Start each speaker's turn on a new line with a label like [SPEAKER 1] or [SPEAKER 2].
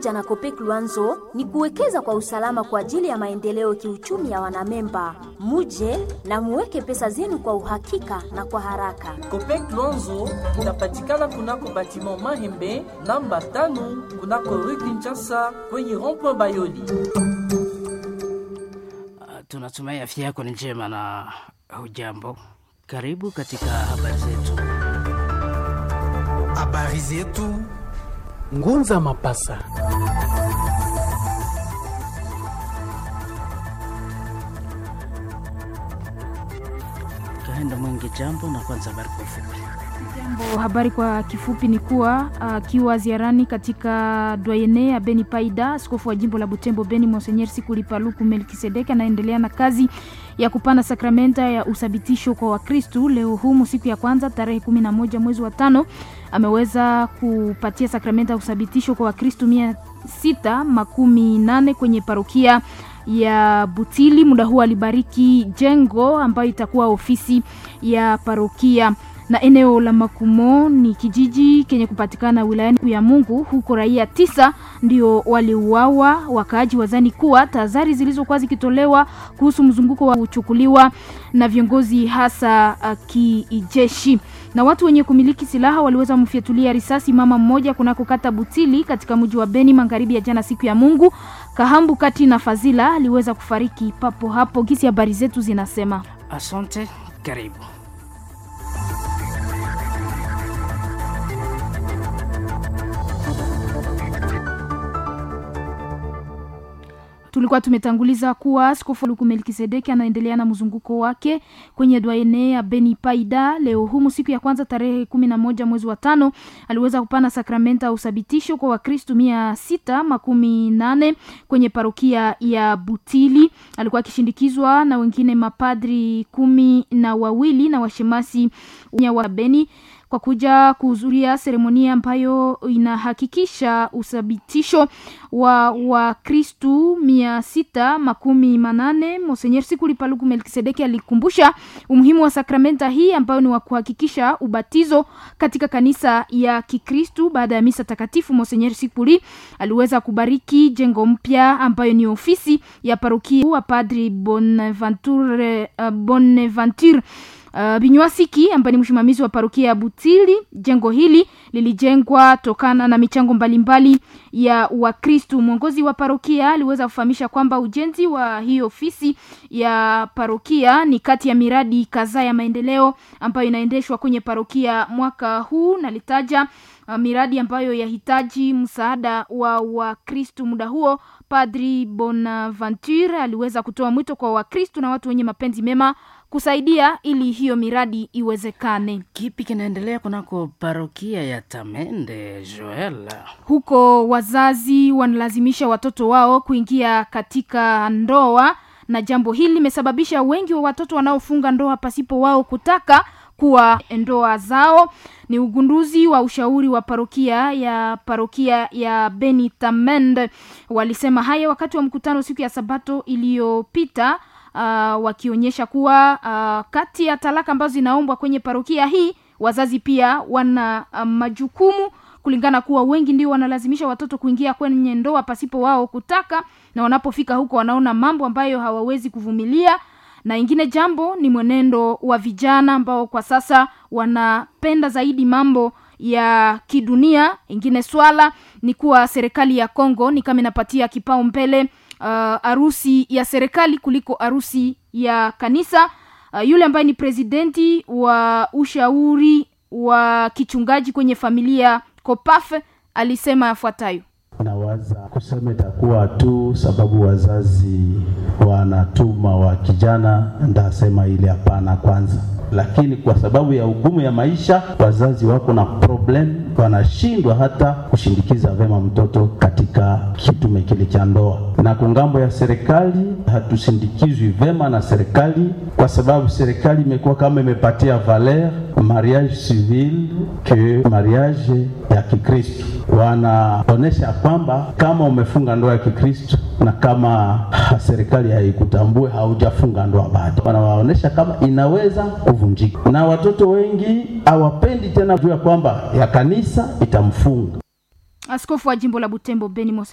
[SPEAKER 1] pamoja na Kopek Luanzo ni kuwekeza kwa usalama kwa ajili ya maendeleo kiuchumi ya wanamemba. Muje na muweke pesa zenu kwa uhakika na kwa haraka.
[SPEAKER 2] Kopek Luanzo inapatikana kunako batiment Mahembe namba tano kunako rue Kinshasa kwenye rond-point Bayoli.
[SPEAKER 3] Tunatumai afya yako ni njema na hujambo. Karibu katika habari zetu.
[SPEAKER 4] Habari zetu Ngunza Mapasa.
[SPEAKER 3] Kaenda mwingi jambo na kwanza habari kwa ufupi.
[SPEAKER 5] Jambo, habari kwa kifupi ni kuwa akiwa uh, ziarani katika dwayene ya Beni Paida, askofu wa jimbo la Butembo Beni Monseigneur Sikuli Paluku Melkisedeki anaendelea na kazi ya kupana sakramenta ya uthabitisho kwa Wakristu. Leo humu siku ya kwanza tarehe kumi na moja mwezi wa tano ameweza kupatia sakramenta ya uthabitisho kwa Wakristu mia sita makumi nane kwenye parokia ya Butili. Muda huu alibariki jengo ambayo itakuwa ofisi ya parokia na eneo la Makumo ni kijiji kenye kupatikana wilayani ya Mungu. Huko raia tisa ndio waliuawa. Wakaaji wazani kuwa tahadhari zilizokuwa zikitolewa kuhusu mzunguko wa kuchukuliwa na viongozi hasa uh, kijeshi. Na watu wenye kumiliki silaha waliweza mfyatulia risasi mama mmoja kunako kata Butili katika mji wa Beni magharibi ya jana siku ya Mungu. Kahambu kati na Fazila aliweza kufariki papo hapo. Gisi habari zetu zinasema.
[SPEAKER 3] Asante, karibu.
[SPEAKER 5] tulikuwa tumetanguliza kuwa askofu Luku Melkisedeki anaendelea na mzunguko wake kwenye dwaene ya Beni Paida. Leo humu siku ya kwanza tarehe kumi na moja mwezi wa tano aliweza kupana sakramenta ya uthabitisho kwa Wakristu mia sita makumi nane kwenye parokia ya Butili. Alikuwa akishindikizwa na wengine mapadri kumi na wawili na washemasi wa Beni kwa kuja kuhudhuria seremonia ambayo inahakikisha uthabitisho wa Wakristu mia sita makumi manane. Monsenyer Sikuli Paluku Melkisedeki alikumbusha umuhimu wa sakramenta hii ambayo ni wa kuhakikisha ubatizo katika kanisa ya Kikristu. Baada ya misa takatifu, Monsenyer Sikuli aliweza kubariki jengo mpya ambayo ni ofisi ya parokia wa Padri Bonaventure, uh, Bonaventure Uh, Binywasiki ambaye ni msimamizi wa parokia ya Butili. Jengo hili lilijengwa tokana na michango mbalimbali ya Wakristu. Mwongozi wa parokia aliweza kufahamisha kwamba ujenzi wa hii ofisi ya parokia ni kati ya miradi kadhaa ya maendeleo ambayo inaendeshwa kwenye parokia mwaka huu, na litaja uh, miradi ambayo yahitaji msaada wa Wakristu. Muda huo Padri Bonaventure aliweza kutoa mwito kwa Wakristu na watu wenye mapenzi mema kusaidia ili hiyo miradi iwezekane.
[SPEAKER 3] Kipi kinaendelea kunako parokia ya Tamende Joel?
[SPEAKER 5] Huko wazazi wanalazimisha watoto wao kuingia katika ndoa, na jambo hili limesababisha wengi wa watoto wanaofunga ndoa pasipo wao kutaka kuwa ndoa zao. Ni ugunduzi wa ushauri wa parokia ya parokia ya Beni Tamende. Walisema haya wakati wa mkutano siku ya Sabato iliyopita. Uh, wakionyesha kuwa uh, kati ya talaka ambazo zinaombwa kwenye parokia hii wazazi pia wana uh, majukumu kulingana kuwa wengi ndio wanalazimisha watoto kuingia kwenye ndoa pasipo wao kutaka, na wanapofika huko wanaona mambo ambayo hawawezi kuvumilia. Na ingine jambo ni mwenendo wa vijana ambao kwa sasa wanapenda zaidi mambo ya kidunia. Ingine swala ni kuwa serikali ya Kongo ni kama inapatia kipao mbele harusi uh, ya serikali kuliko harusi ya kanisa. Uh, yule ambaye ni presidenti wa ushauri wa kichungaji kwenye familia COPAF alisema yafuatayo:
[SPEAKER 6] nawaza kusema itakuwa tu sababu wazazi wanatuma wa kijana, ndasema ile hapana kwanza lakini kwa sababu ya ugumu ya maisha wazazi wako na problem, wanashindwa hata kushindikiza vema mtoto katika kitume kile cha ndoa. Na kungambo ya serikali hatusindikizwi vema na serikali, kwa sababu serikali imekuwa kama imepatia valer mariage civil ke mariage ya Kikristo. Wanaonesha kwamba kama umefunga ndoa ya Kikristo na kama serikali haikutambue haujafunga ndoa bado, wanawaonesha kama inaweza kuvunjika, na watoto wengi hawapendi tena juu ya kwamba ya kanisa itamfunga.
[SPEAKER 5] Askofu wa jimbo la Butembo Beni